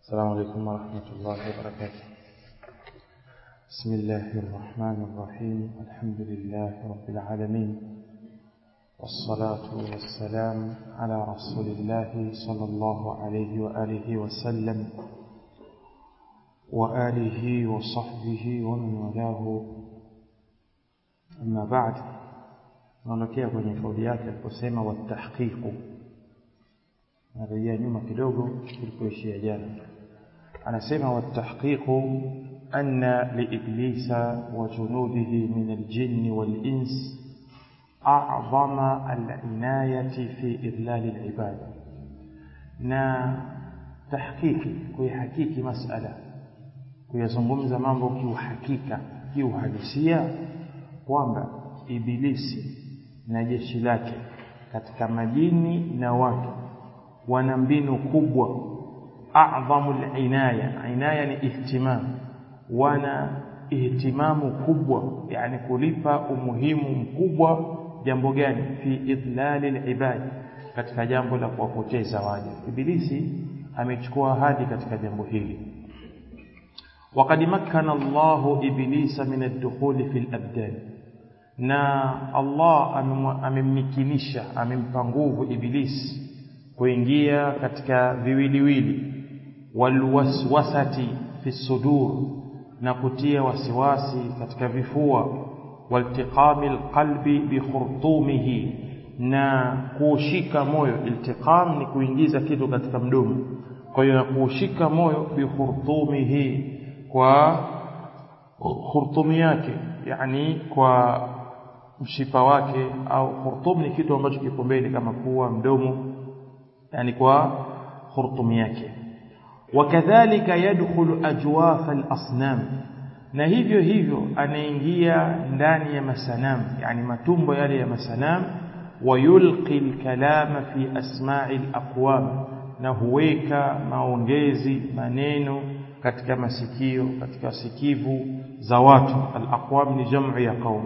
السلام عليكم ورحمة الله وبركاته بسم الله الرحمن الرحيم الحمد لله رب العالمين والصلاة والسلام على رسول الله صلى الله عليه وآله وسلم وآله وصحبه ومن والاه أما بعد naondokea kwenye kauli yake aliposema watahqiqu narejea nyuma kidogo tulipoishia jana anasema watahqiqu anna liiblisa wa junudihi min aljinni walins a'zama alinayati fi idlali alibad na tahqiqi kuihakiki masala kuyazungumza mambo kiuhakika kiuhalisia kwamba ibilisi na jeshi lake katika majini na watu wana mbinu kubwa a'dhamu al-inaya inaya ni ihtimam wana ihtimamu kubwa yani kulipa umuhimu mkubwa jambo gani fi idlali al-ibad katika jambo la kuwapoteza waja ibilisi amechukua ahadi katika jambo hili وقد مكن الله ابليس من الدخول في الابدان na Allah amemmikinisha amempa nguvu ibilisi kuingia katika viwiliwili walwaswasati fi sudur na kutia wasiwasi katika vifua waltiqami alqalbi bi khurtumihi na kuushika moyo iltiqam ni kuingiza kitu katika mdomo kwa hiyo kuushika moyo bi khurtumihi kwa khurtumi yake yani kwa mshipa wake au khurtum ni kitu ambacho kiko mbele kama pua mdomo yani kwa khurtum yake wakadhalika yadkhulu ajwaf al-asnam na hivyo hivyo anaingia ndani ya masanam yani matumbo yale ya masanam wayulqi al-kalama fi asma'i al-aqwam na huweka maongezi maneno katika masikio katika sikivu za watu al-aqwam ni jamu ya qaum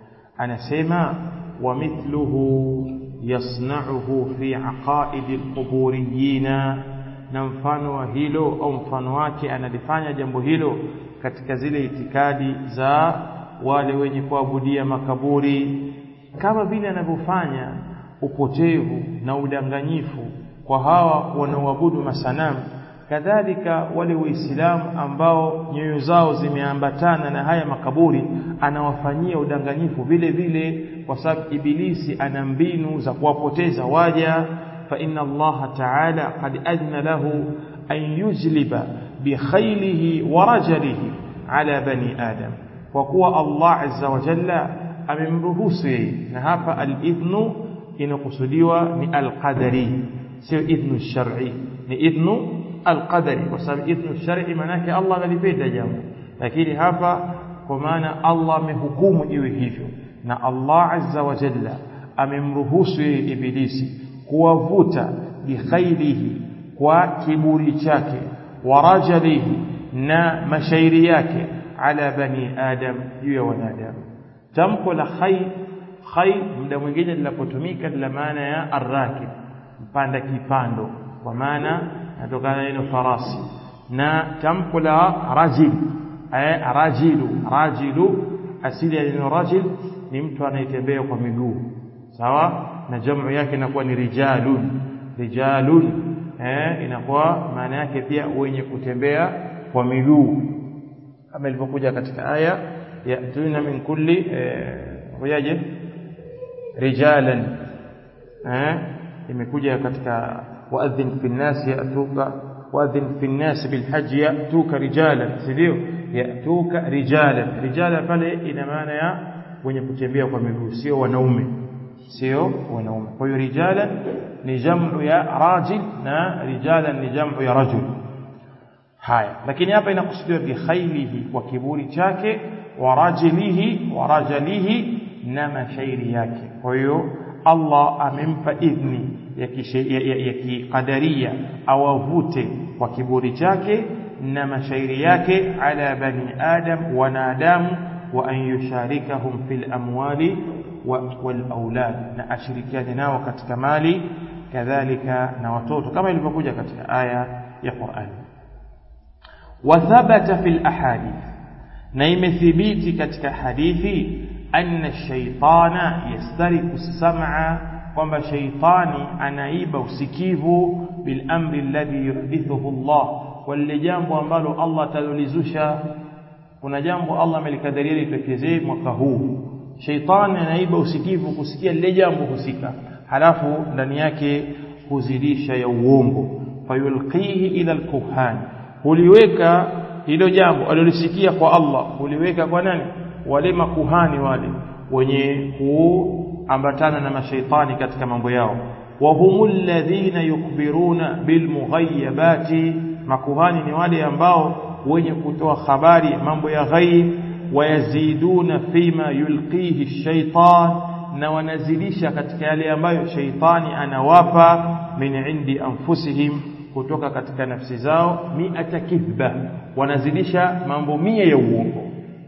anasema wa mithluhu yasna'uhu fi aqaid alquburiyina na mfano wa hilo au mfano wake analifanya jambo hilo katika zile itikadi za wale wenye kuabudia makaburi kama vile anavyofanya upotevu na udanganyifu kwa hawa wanaoabudu masanamu kadhalika wale waislamu ambao nyoyo zao zimeambatana na haya makaburi anawafanyia udanganyifu vile vile kwa sababu ibilisi ana mbinu za kuwapoteza waja fa inna allaha ta'ala qad adna lahu an yujliba bi khaylihi wa rajalihi ala bani adam kwa kuwa allah azza wa jalla amemruhusu yeye na hapa al-idhnu inakusudiwa ni al-qadari sio idhnu shar'i ni idhnu alqadari kwa sababu idhnu shar'i manake Allah analipenda jambo lakini hapa kwa maana Allah amehukumu iwe hivyo na Allah azza wa jalla amemruhusu yeye ibilisi kuwavuta bikhairihi kwa kiburi chake wa rajalihi na mashairi yake ala bani adam juu ya wanadamu tamko la khayr khayr muda mwingine linapotumika la maana ya arrakib mpanda kipando kwa maana natokana neno farasi na tamko la rajil eh rajilu rajilu asili ya neno rajil ni mtu anayetembea kwa miguu sawa na jamu yake inakuwa ni rijalun rijalun eh inakuwa maana yake pia wenye kutembea kwa miguu kama ilivyokuja katika aya yatuna min kulli huyaje rijalan eh imekuja katika وأذن في الناس يأتوك وأذن في الناس بالحج يأتوك رجالا سيديو يأتوك رجالا رجالا pale ina maana ya wenye kutembea kwa miguu sio wanaume sio wanaume kwa hiyo rijalan ni jamu ya rajil na rijalan ni jamu ya rajul haya lakini hapa inakusudiwa bi khaylihi kwa kiburi chake wa rajilihi wa rajalihi na mashairi yake kwa hiyo Allah amempa idhni ya kikadaria awavute kwa kiburi chake na mashairi yake ala bani adam wanadamu wa an yusharikahum fil amwali wal aulad na ashirikiane nao katika mali kadhalika na watoto kama ilivyokuja katika aya ya Qur'an wathabata fil ahadith na imethibiti katika hadithi anna shaitana yastariku sam'a kwamba shaitani anaiba usikivu bil amri alladhi yuhdithuhu Allah kwa lile jambo ambalo Allah atalolizusha kuna jambo Allah amelikadiria litokezee mwaka huu shaitani anaiba usikivu kusikia lile jambo husika halafu ndani yake huzidisha ya uongo fayulqihi ila alkuhan huliweka hilo jambo alilosikia kwa Allah huliweka kwa nani wale makuhani wale wenye kuambatana na mashaitani katika mambo yao wa humul ladhina yukbiruna bilmughayabati makuhani ni wale ambao wenye kutoa habari mambo ya ghaib wayaziduna fima yulqihi shaitan na wanazidisha katika yale ambayo shaitani anawapa min indi anfusihim kutoka katika nafsi zao miata kidhba wanazidisha mambo mia ya uongo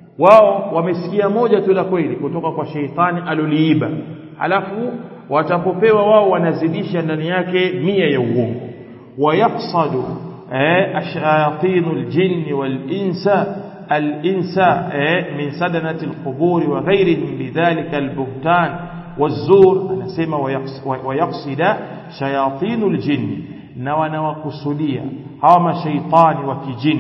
wao wamesikia moja tu la kweli kutoka kwa sheitani aloliiba halafu watapopewa wao wanazidisha ndani yake mia ya uongo wayafsadu eh, ashayatinu aljinni walinsa الإنساء من سدنة القبور وغيرهم بذلك البهتان والزور أنا سيما ويقصد شياطين الجن نوانا وقصدية هما شيطان وكجن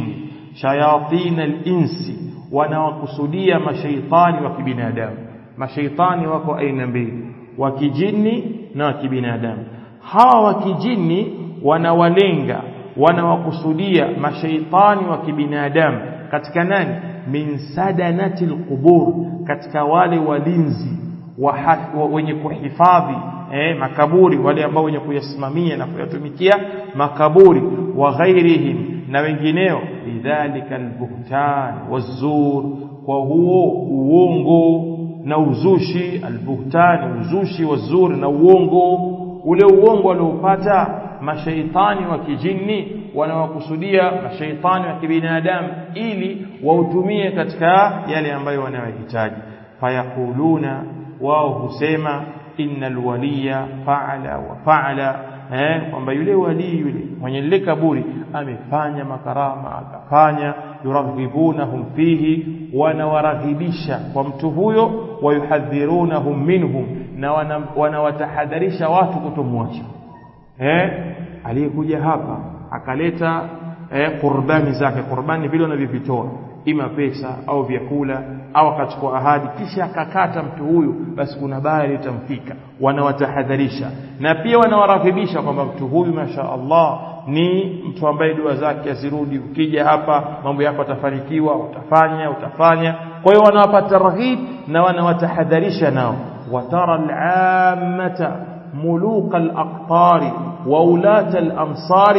شياطين الإنس wanawakusudia mashaitani wa kibinadamu mashaitani wako aina mbili wa kijini na wa kibinadamu hawa wa kijini wanawalenga wanawakusudia mashaitani wa kibinadamu katika nani min sadanati alqubur katika wale walinzi wa, wa, wenye kuhifadhi eh, makaburi wale ambao wenye kuyasimamia na kuyatumikia makaburi wa ghairihim na wengineo lidhalika albuhtan wazur kwa huo uongo na uzushi albuhtan uzushi wazur na uongo ule uongo waliopata mashaitani wa kijini wanawakusudia mashaitani wa kibinadamu ili wautumie katika yale ambayo wanayohitaji fayakuluna wao husema innal waliya faala wa faala eh kwamba yule wali yule mwenye lile kaburi amefanya makarama akafanya yuraghibunahum fihi wanawaraghibisha kwa mtu huyo wayuhadhirunahum minhum na wanawatahadharisha watu kutomwacha eh aliyekuja hapa akaleta eh, qurbani zake qurbani vile wanavyovitoa ima pesa au vyakula au akachukua ahadi kisha akakata mtu huyu basi kuna baya litamfika wanawatahadharisha na pia wanawarakibisha kwamba mtu huyu masha Allah ni mtu ambaye dua zake azirudi ukija hapa mambo yako atafanikiwa utafanya utafanya kwa hiyo wanawapa targhib na wanawatahadharisha nao watara al-ammata ملوك الأقطار وولاة الأمصار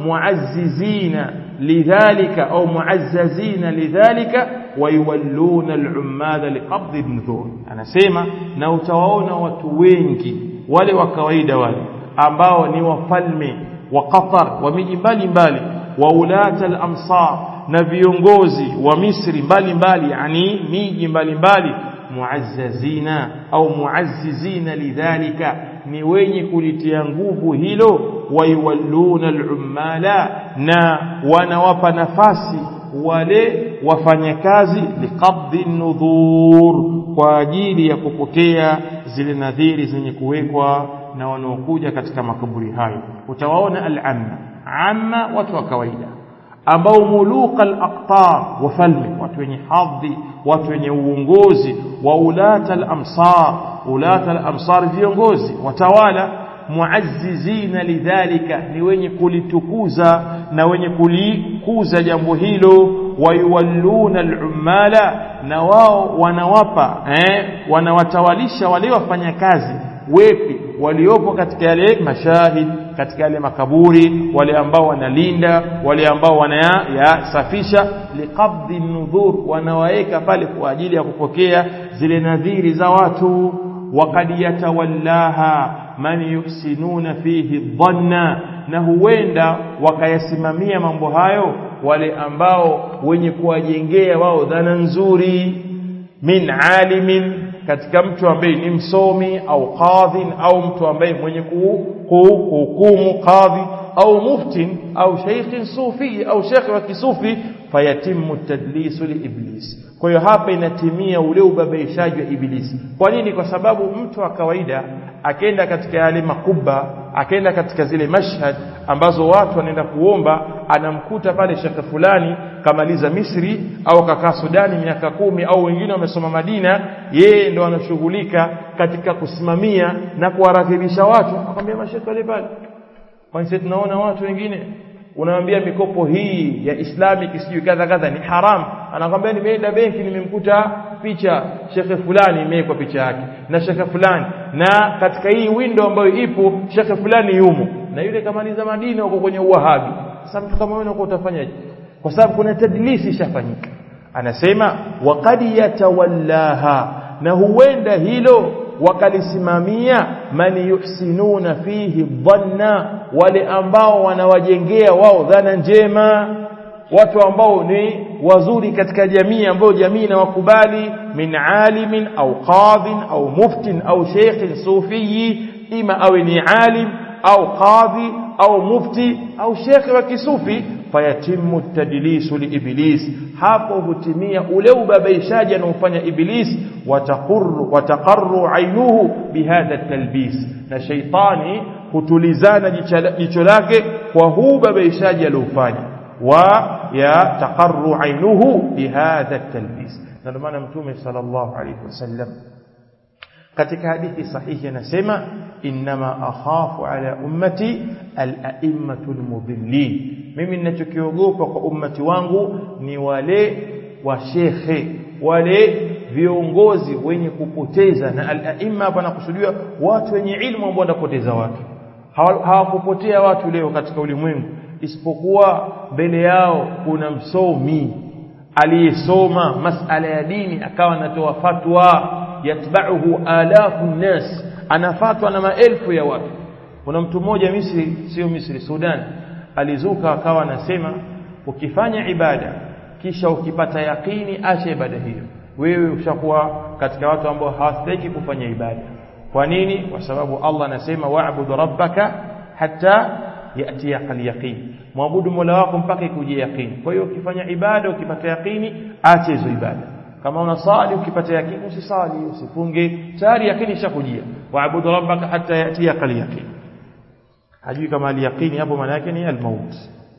معززين لذلك أو معززين لذلك ويولون العمال لقبض النذور أنا سيما نوتواون وتوينكي wale wa kawaida wale ambao ni wafalme wa Qatar wa miji mbalimbali wa ulata al-amsar na viongozi wa Misri mbalimbali yani miji mbalimbali muazzazina au muazzizina lidhalika ni wenye kulitia nguvu hilo waiwalluna al-ummala na wanawapa nafasi wale wafanyakazi liqabdi nudhur kwa ajili ya kupokea zile nadhiri zenye kuwekwa na wanaokuja katika makaburi hayo utawaona al-amma amma watu wa kawaida ambao muluka al-aqtar wafalme watu wenye hadhi watu wenye uongozi wa ulata al-amsar ulata al-amsar viongozi watawala muazzizina lidhalika ni wenye kulitukuza na wenye kulikuza jambo hilo wayuwalluna al-ummala na wao wanawapa eh, wanawatawalisha wale wafanyakazi wepi waliopo katika yale mashahid katika yale makaburi wale ambao wanalinda wale ambao wanayasafisha liqabdi nudhur wanawaeka pale kwa ajili ya kupokea zile nadhiri za watu waqad yatawallaha man yuhsinuna fihi dhanna na huenda wakayasimamia mambo hayo wale ambao wenye kuwajengea wao dhana nzuri min alimin katika mtu ambaye ni msomi au qadhin au mtu ambaye mwenye kuhukumu qadhi au muftin au sheikhin sufi au sheikh wa kisufi fayatimu tadlisu liiblis kwa hiyo hapa inatimia ule ubabaishaji wa ibilisi kwa nini kwa sababu mtu wa kawaida akenda katika yale makuba akenda katika zile mashhad ambazo watu wanaenda kuomba anamkuta pale shekhe fulani kamaliza Misri au kakaa Sudani miaka kumi au wengine wamesoma Madina yeye ndo anashughulika katika kusimamia na kuwarakibisha watu akwambia mashekhe wale pale kwani sisi tunaona watu wengine unaambia mikopo hii ya islamic sijui kadha kadha ni haram anakwambia nimeenda benki nimemkuta picha shekhe fulani imewekwa picha yake na shekhe fulani na katika hii window ambayo ipo shekhe fulani yumo na yule kamaliza Madina huko kwenye uwahabi sasa mtu kama wewe utafanyaje kwa sababu kuna tadlisi ishafanyika anasema waqad yatawallaha na huenda hilo wakalisimamia man yuhsinuna fihi dhanna wale ambao wanawajengea wao dhana njema watu ambao ni wazuri katika jamii ambao jamii inawakubali min alimin au qadhin au muftin au sheikhin sufiyi ima awe ni alim au qadhi au mufti au shekhe wa kisufi fayatimu tadlisu liiblis hapo hutimia ule ubabaishaji anaofanya iblis wataqarru wataqarru ainuhu bihadha talbis na shaitani hutulizana jicho lake kwa huu ubabaishaji aliofanya wa ya taqarru ainuhu bihadha talbis na ndio maana mtume sallallahu alayhi wasallam katika hadithi sahihi anasema inma akhafu ala ummati al-a'immatu al-mudhillin mimi ninachokiogopa kwa ummati wangu ni wale washekhe wale viongozi wenye kupoteza na al-a'imma hapa nakusudiwa watu wenye ilmu ambao wanapoteza watu hawakupotea watu leo katika ulimwengu isipokuwa mbele yao kuna msomi aliyesoma masala ya dini akawa anatoa fatwa yatba'uhu alafu nnas anafatwa na maelfu ya watu kuna mtu mmoja Misri sio Misri Sudan alizuka akawa anasema ukifanya ibada kisha ukipata yakini acha ibada hiyo wewe ushakuwa katika watu ambao hawastahili kufanya ibada kwa nini kwa sababu Allah anasema wa'budu rabbaka hatta yatiyaka al-yaqin muabudu mola wako mpaka ikuje yaqini kwa hiyo ukifanya ibada ukipata yaqini acha hizo ibada kama unasali ukipata yakini usisali usifunge tayari yakini ishakujia waabudu rabbaka hatta yatiyaka al-yaqin hajui kama al-yaqini hapo maana yake ni al-maut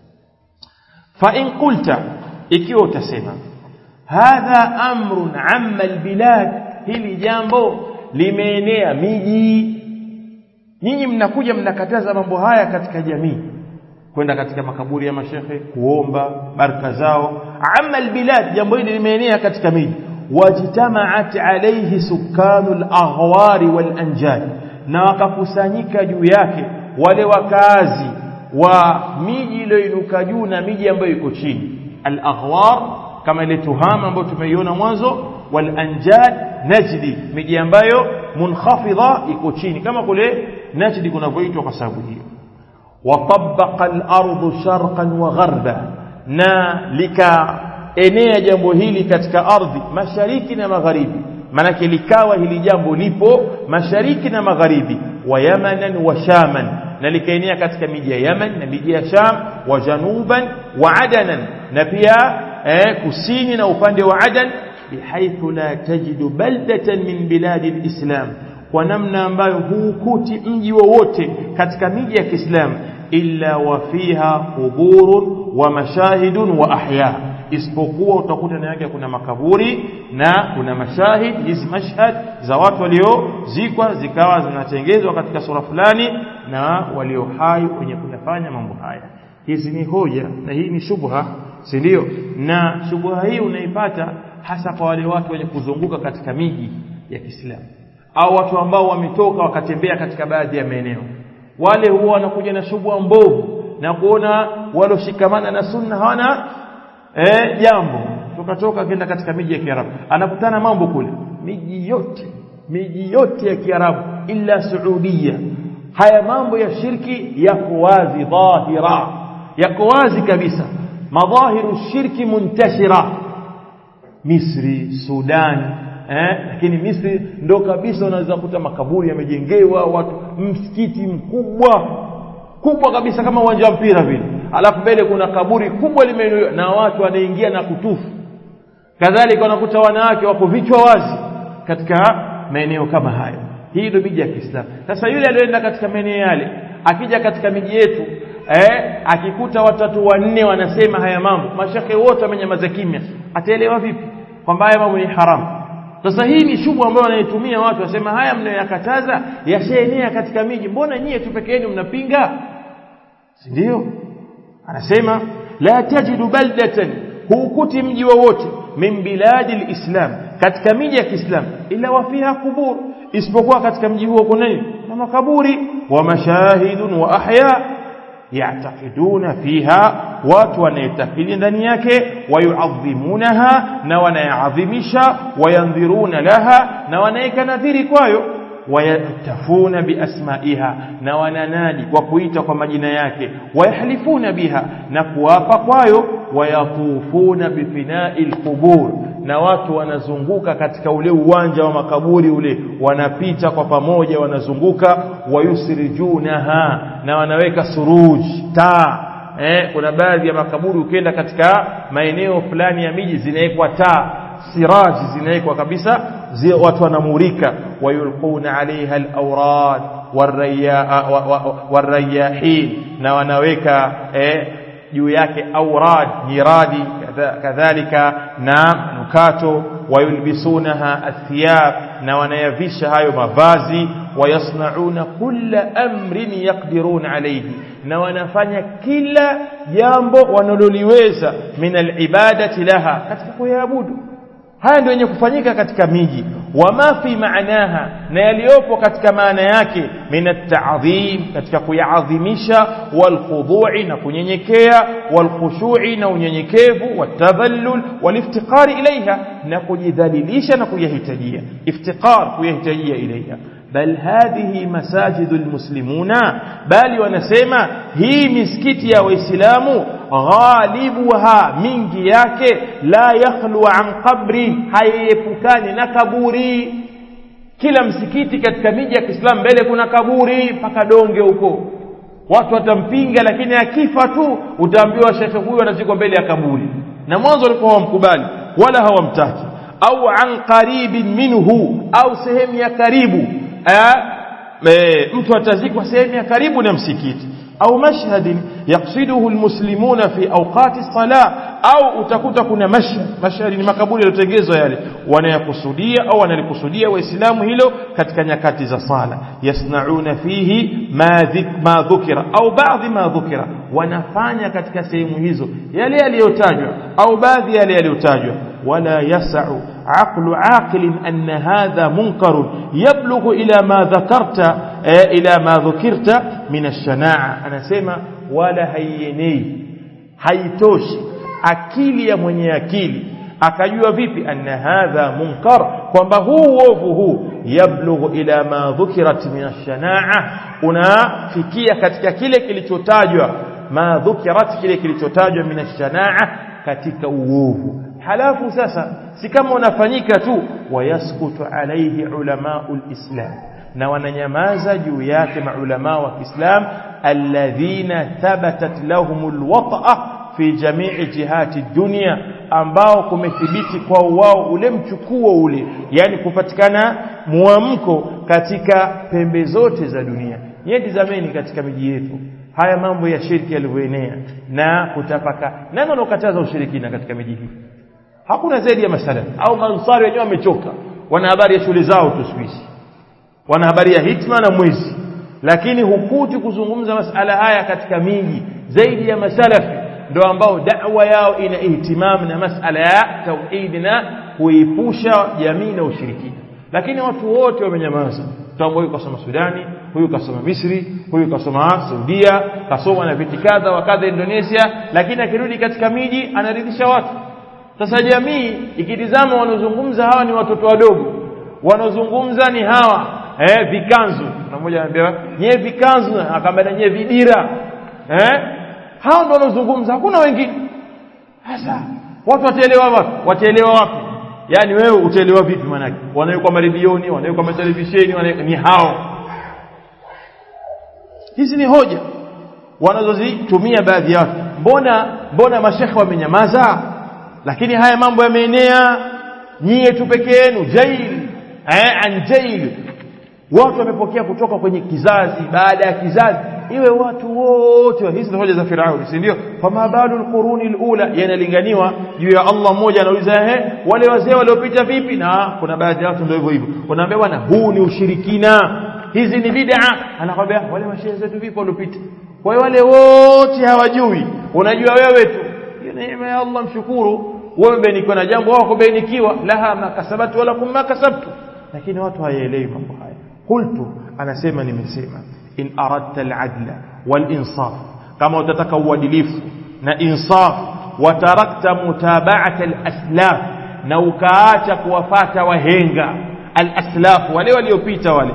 fa in qulta ikiwa utasema hadha amrun amma al-bilad hili jambo limeenea miji nyinyi mnakuja mnakataza mambo haya katika jamii kwenda katika makaburi ya mashehe kuomba baraka zao amma albilad jambo hili limeenea katika miji wajtamaat alayhi sukanu alaghwari walanjad na wakakusanyika juu yake wale wakazi wa miji iliyoinuka juu na miji ambayo iko chini alaghwar kama ile tuhama ambayo tumeiona mwanzo walanjad najdi miji ambayo munkhafidha iko chini kama kule najdi kunavyoitwa kwa sababu hiyo وطبق الأرض شرقا وغربا na likaenea jambo hili katika ardhi mashariki na magharibi manake likawa hili jambo lipo mashariki na magharibi wa yamanan wa shaman na likaenea katika miji ya yaman na miji ya sham wa januban wa adanan na pia eh, kusini na upande wa adan bihaithu la tajidu baldatan min biladi alislam kwa namna ambayo huukuti mji wowote katika miji ya Kiislamu illa wa fiha quburun wa mashahidun wa ahya isipokuwa utakuta ndani yake kuna makaburi na kuna mashahid hizi mashhad za watu waliozikwa zikawa zinatengezwa katika sura fulani na walio hai wenye kuyafanya mambo haya hizi ni hoja na hii ni shubha si ndio na shubha hii unaipata hasa kwa wale watu wenye kuzunguka katika miji ya Kiislamu au watu ambao wametoka wakatembea katika baadhi ya maeneo wale huwa wanakuja na shubha mbovu na kuona waloshikamana na sunna hawana eh, jambo tukatoka kenda katika miji ya Kiarabu anakutana mambo kule miji yote miji yote ya Kiarabu illa Saudia haya mambo ya shirki yako wazi dhahira yako wazi kabisa madhahiru shirki muntashira Misri Sudan eh, lakini Misri ndo kabisa unaweza kuta makaburi yamejengewa watu msikiti mkubwa kubwa kabisa kama uwanja wa mpira vile alafu mbele kuna kaburi kubwa limeinuliwa na watu wanaingia na kutufu kadhalika unakuta wanawake wako vichwa wazi katika maeneo kama hayo hii ndio miji ya Kiislamu sasa yule aliyoenda katika maeneo yale akija katika miji yetu eh, akikuta watatu wanne wanasema haya mambo mashekhe wote wamenyamaza kimya ataelewa vipi kwamba haya mambo ni haramu sasa hii ni shughuli ambayo wanaitumia watu wasema haya mnayoyakataza yashaenea katika miji mbona nyie tu peke yenu mnapinga si ndio anasema la tajidu baldatan huukuti mji wowote min biladi lislam katika miji ya kiislamu ila wafiha kubur isipokuwa katika mji huo kuna nini na makaburi wa mashahidun wa ahya ya'taqiduna fiha watu wanaitakidi ndani yake wayuadhimunaha na wanayaadhimisha wayandhiruna laha na wanaeka nadhiri kwayo wayatafuna biasmaiha na wananadi kwa kuita kwa majina yake wayahlifuna biha na kuapa kwayo wayatufuna bifinai lqubur na watu wanazunguka katika ule uwanja wa makaburi ule wanapita kwa pamoja wanazunguka wayusrijunaha na wanaweka suruj taa eh, kuna baadhi ya makaburi ukienda katika maeneo fulani ya miji zinawekwa taa siraji zinawekwa kabisa zile watu wanamurika wayulquna alaiha alawrad warayahin na wanaweka eh, juu yake aurad nyiradi kadhalika na nukato wayulbisunaha athiyab na wanayavisha hayo mavazi wayasnauna kulla amrin yaqdiruna alayhi na wanafanya kila jambo wanaloliweza min alibadati laha katika kuyaabudu haya ndio yenye kufanyika katika miji wama fi maanaha na yaliyopo katika maana yake min at-ta'dhim katika kuyaadhimisha walkhudhu'i na kunyenyekea walkhushu'i na unyenyekevu watadhallul waliftiqari ilaiha na kujidhalilisha na kuyahitajia iftiqar kuyahitajia ilaiha bal hadhihi masajidu almuslimuna bali wanasema hii misikiti ya waislamu ghalibuha mingi yake la yakhlu an qabri haiepukani na kaburi kila msikiti katika miji ya Kiislamu mbele kuna kaburi mpaka donge huko watu watampinga lakini akifa tu utaambiwa shekhe huyu anazikwa mbele ya kaburi na mwanzo walikuwa hawamkubali wala hawamtaki au an qaribin minhu au sehemu ya karibu e, mtu atazikwa sehemu ya karibu na msikiti au mashhadin yaqsiduhu almuslimuna fi awqati salah au utakuta kuna mashhad mashhad ni makaburi yaliyotengezwa yale wanayakusudia au wanalikusudia waislamu hilo katika nyakati za sala yasnauna fihi ma dhukira au baadhi ma dhukira wanafanya katika sehemu hizo yale yaliyotajwa au baadhi yale yaliyotajwa ولا يسع عقل عاقل أن هذا منكر يبلغ إلى ما ذكرت إلى ما ذكرت من الشناعة أنا سيما ولا هيني haitoshi akili ya mwenye akili akajua vipi anna hadha munkar kwamba huu uovu huu yablughu ila ma dhukirat min ash-shanaa unafikia katika kile kilichotajwa ma dhukirat kile kilichotajwa min ash-shanaa katika uovu halafu sasa si kama unafanyika tu wayaskutu alaihi ulamaul islam na wananyamaza juu yake maulama wa Kiislam alladhina thabatat lahumul wata'a fi jami'i jihati dunya ambao kumethibiti kwa wao ule mchukuo ule yani kupatikana muamko katika pembe zote za dunia nyeti zameni katika miji yetu haya mambo ya shirki yalivyoenea na kutapaka nani wanaokataza ushirikina katika miji hii hakuna zaidi ya masala au mansari wenyewe wamechoka wana habari ya shule zao tu siku wana habari ya hitma na mwezi lakini hukuti kuzungumza masala haya katika miji zaidi ya masalafi ndio ambao da'wa yao ina ihtimam na masala ya tauhid na kuipusha jamii na ushirikina lakini watu wote wamenyamaza tambo huyu kasoma Sudani huyu kasoma Misri huyu kasoma Saudia kasoma na viti kadha wa kadha Indonesia lakini akirudi katika miji anaridhisha watu sasa jamii ikitizama wanaozungumza hawa ni watoto wadogo wanaozungumza ni hawa eh vikanzu na mmoja anambia nyewe vikanzu akamwambia nyewe vidira eh hao ndio wanaozungumza hakuna wengine sasa watu wataelewa wapi wataelewa wapi yani wewe utaelewa vipi manake wanawekwa maredioni wanawekwa matelevisheni wanawekwa ni hao hizi ni hoja wanazozitumia baadhi ya watu mbona mbona mashekhe wamenyamaza lakini haya mambo yameenea nyie tu peke yenu jail eh, an jail watu wamepokea kutoka kwenye kizazi baada ya kizazi iwe watu wote hizi ni hoja za Firauni si ndio fama balu alquruni alula yanalinganiwa juu ya Allah mmoja anauliza ehe wale wazee waliopita vipi na kuna baadhi ya watu ndio hivyo hivyo unaambia bwana huu ni ushirikina hizi ni bid'a anakwambia wale mashehe zetu vipi waliopita kwa hiyo wale wote hawajui unajua wewe tu hiyo neema ya Allah mshukuru wewe umebarikiwa na jambo wako kubarikiwa laha makasabatu wala kum makasabtu lakini watu hayaelewi mambo haya qultu anasema nimesema in aradta al-adla wal-insaf kama utataka uadilifu na insaf watarakta mutaba'ata al-aslaf na ukaacha kuwafata wahenga al-aslaf wale waliopita wale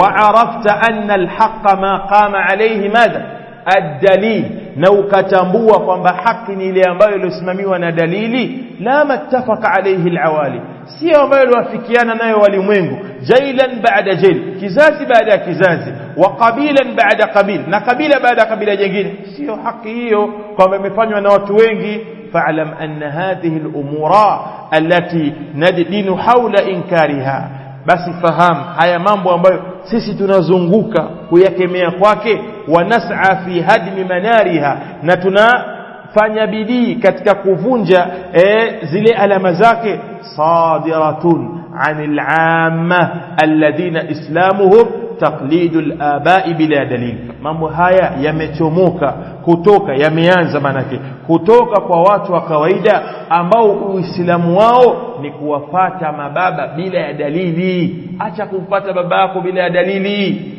وعرفت أن الحق ما قام عليه ماذا الدليل na ukatambua kwamba haki ni ile ambayo iliyosimamiwa na dalili la mattafaka alayhi alawali sio ambayo iliwafikiana nayo walimwengu jailan baada jail kizazi baada ya kizazi wa qabilan baada qabil na kabila baada kabila jingine sio haki hiyo kwamba imefanywa na watu wengi fa'lam anna hadhihi al-umura allati nadinu hawla inkariha basi fahamu haya mambo ambayo sisi tunazunguka kuyakemea kwake wanas'a fi hadmi manariha na tunafanya bidii katika kuvunja e, zile alama zake sadiratun anil amma alladhina islamuhum taqlidu al-aba'i bila dalil mambo haya yamechomoka kutoka yameanza manake kutoka kwa watu wa kawaida ambao uislamu wao ni kuwafata mababa bila ya dalili acha kumpata baba yako bila ya dalili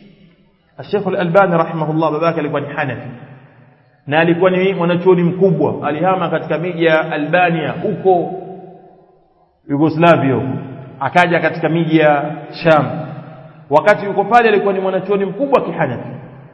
Sheikh Al-Albani rahimahullah babake alikuwa ni Hanafi na alikuwa ni mwanachuoni mkubwa alihama katika miji ya Albania huko Yugoslavia akaja katika miji ya Sham wakati yuko pale alikuwa ni mwanachuoni mkubwa kihanafi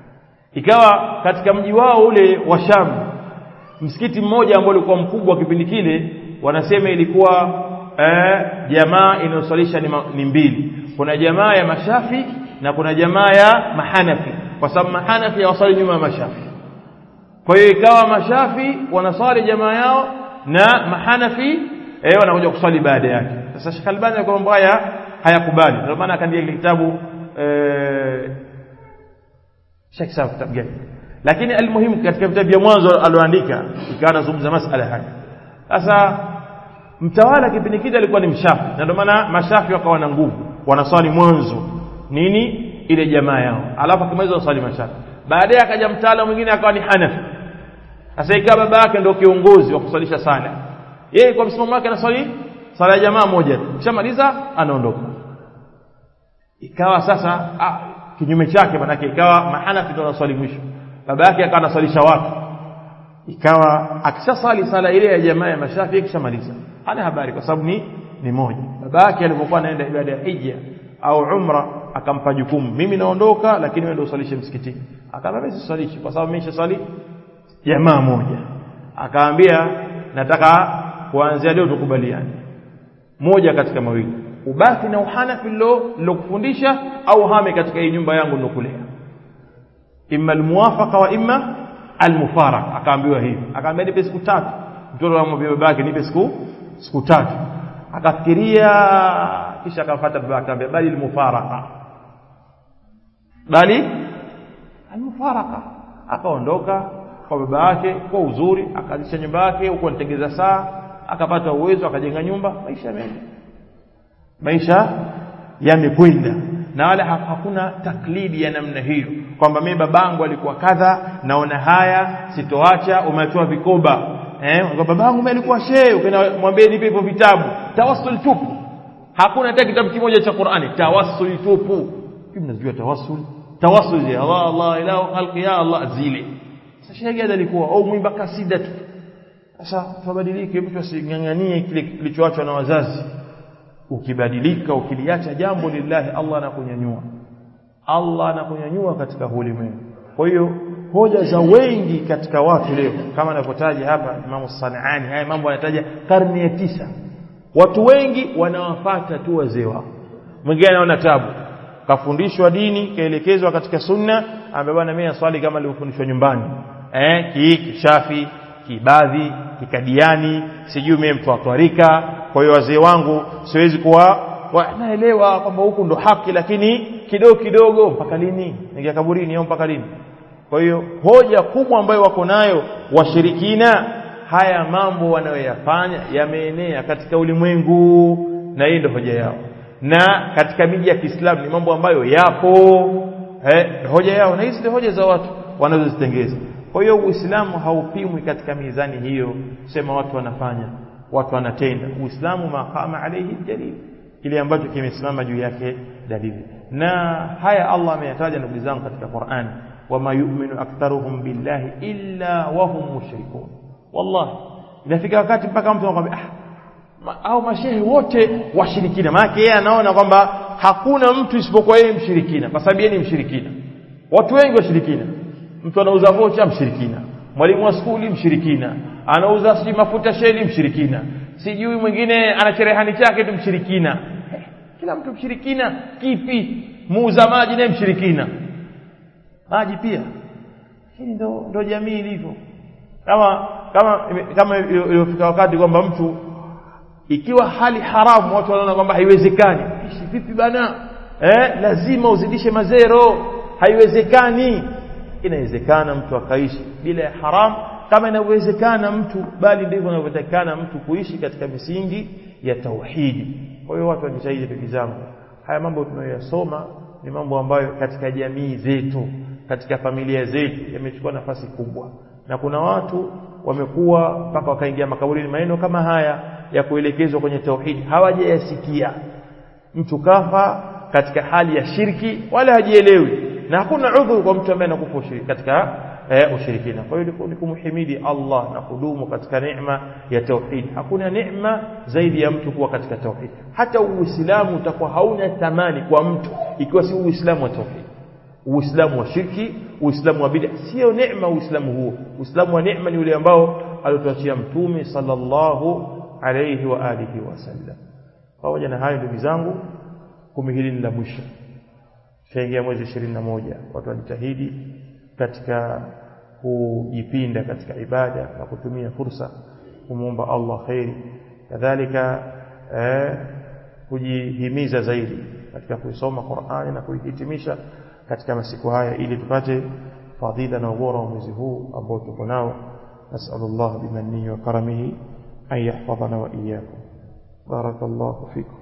ikawa katika mji wao ule wa Sham msikiti mmoja ambao ulikuwa mkubwa kipindi kile wanasema ilikuwa eh, jamaa inayosalisha ni, ni mbili kuna jamaa ya mashafi na kuna jamaa ya mahanafi kwa sababu mahanafi hawasali nyuma ya mashafi kwa hiyo ikawa mashafi wanasali jamaa yao na mahanafi eh, wanakuja kusali baada yake sasa Sheikh Albani alikuwa mambo haya hayakubali ndio maana akaandika kitabu eh, Sheikh sawa kitabu gani lakini almuhimu katika vitabu vya mwanzo alioandika ikawa anazungumza masala haya sasa mtawala kipindi kile alikuwa ni mshafi na ndio maana mashafi wakawa na nguvu wanaswali mwanzo nini ile jamaa yao alafu akimaliza waswali mashafi baadaye akaja mtaala mwingine akawa ni hanafi sasa ikawa baba yake ndio kiongozi wa kuswalisha sala yeye kwa msimamo wake anaswali sala ya jamaa moja kishamaliza anaondoka ikawa sasa ah, kinyume chake manake ikawa mahanafi ndio anaswali mwisho baba yake akawa anaswalisha watu ikawa akishasali sala ile ya jamaa ya mashafi kishamaliza hana habari kwa sababu ni ni moja baba yake alipokuwa anaenda ibada ya hija au umra akampa jukumu mimi naondoka lakini wewe ndio usalishe msikitini akamwambia mimi sisalishi kwa sababu mimi nishasali jamaa moja akaambia nataka kuanzia leo tukubaliane moja katika mawili ubaki na uhanafi lilokufundisha au hame katika hii nyumba yangu nilokulea imma almuwafaqa wa imma almufaraka akaambiwa hivi akaambia nipe siku tatu mtoto amwambia babake nipe siku siku tatu akafikiria kisha akamfuata babake akamwambia bali almufaraka bali almufaraka akaondoka kwa baba yake kwa uzuri akaanzisha nyumba yake huko anatengeza saa akapata uwezo akajenga nyumba maisha yameenda maisha yamekwenda na wala hakuna taklidi ya namna hiyo kwamba mimi babangu alikuwa kadha naona haya sitoacha umeatoa vikoba eh babangu mimi alikuwa shehe ukamwambia nipe hivyo vitabu tawassul tupu hakuna hata kitabu kimoja cha Qur'ani tawassul tupu hivi mnajua tawassul tawassul ya Allah Allah ilahu khalqi ya Allah zile sasa shehe gani alikuwa au mwimba kasida tu sasa tubadilike mtu asinganganie kile kilichoachwa na wazazi ukibadilika ukiliacha jambo lillahi Allah anakunyanyua Allah anakunyanyua katika ulimwengu kwa hiyo hoja za wengi katika watu leo kama anavyotaja hapa Imam Sanani haya mambo anataja karne ya tisa watu wengi wanawafata tu wazee wao mwingine anaona tabu kafundishwa dini kaelekezwa katika sunna ambaye bwana mimi naswali kama nilivyofundishwa nyumbani eh ki kishafi kibadhi kikadiani sijui mimi mtu atwarika kwa hiyo wazee wangu siwezi kuwa naelewa kwamba huku ndo haki lakini kidogo kidogo mpaka lini ningia kaburini au mpaka lini kwa hiyo hoja kubwa ambayo wako nayo washirikina haya mambo wanayoyafanya yameenea katika ulimwengu na hii ndio hoja yao na katika miji ya Kiislamu ni mambo ambayo yapo eh, hoja yao na hizi ndio hoja za watu wanazozitengeza kwa hiyo Uislamu haupimwi katika mizani hiyo sema watu wanafanya watu wanatenda Uislamu maqama alayhi dalil kile ambacho kimesimama juu yake dalili na haya Allah ameyataja ndugu zangu katika Qur'an wama yu'minu aktharuhum billahi illa wa hum mushrikun wallahi inafika wakati mpaka mtu anakuambia ah ma, au mashehe wote washirikina maana yeye anaona kwamba hakuna mtu isipokuwa yeye mshirikina kwa sababu yeye ni mshirikina watu wengi washirikina mtu anauza vocha mshirikina mwalimu wa skuli mshirikina anauza sijui mafuta sheli mshirikina sijui mwingine ana cherehani chake tu mshirikina eh, kila mtu mshirikina kipi muuza maji naye mshirikina maji pia hili ndo, ndo jamii ilivyo kama kama kama iliyofika wakati kwamba mtu ikiwa hali haramu watu wanaona kwamba haiwezekani ishi vipi bana eh lazima uzidishe mazero haiwezekani inawezekana mtu akaishi bila ya haramu kama inawezekana mtu bali ndivyo inavyotakikana mtu kuishi katika misingi ya tauhidi kwa hiyo watu wajitahidi ndugu zangu haya mambo tunayoyasoma ni mambo ambayo katika jamii zetu katika familia zetu yamechukua nafasi kubwa na kuna watu wamekuwa mpaka wakaingia makaburini maneno kama haya ya kuelekezwa kwenye tauhidi hawajayasikia mtu kafa katika hali ya shirki wala hajielewi na hakuna udhuru kwa mtu ambaye anakufa katika eh, ushirikina kwa hiyo ni kumhimidi Allah na kudumu katika neema ya tauhid hakuna neema zaidi ya mtu kuwa katika tauhid hata uislamu utakuwa hauna thamani kwa mtu ikiwa si uislamu wa tauhid uislamu wa shirki uislamu wa bid'a sio neema uislamu huo uislamu wa neema ni ule ambao aliotuachia mtume sallallahu alayhi wa alihi wasallam pamoja na hayo ndugu zangu kumi hili ni la mwisho tukaingia mwezi ishirini na moja watu wajitahidi katika kujipinda katika ibada na kutumia fursa kumwomba Allah khairi kadhalika eh, kujihimiza zaidi katika kuisoma Qur'ani na kuihitimisha katika masiku haya ili tupate fadhila na ubora wa mwezi huu ambao tuko nao nasallallahu bimannihi wa karamihi an yahfadhana wa iyyakum barakallahu fikum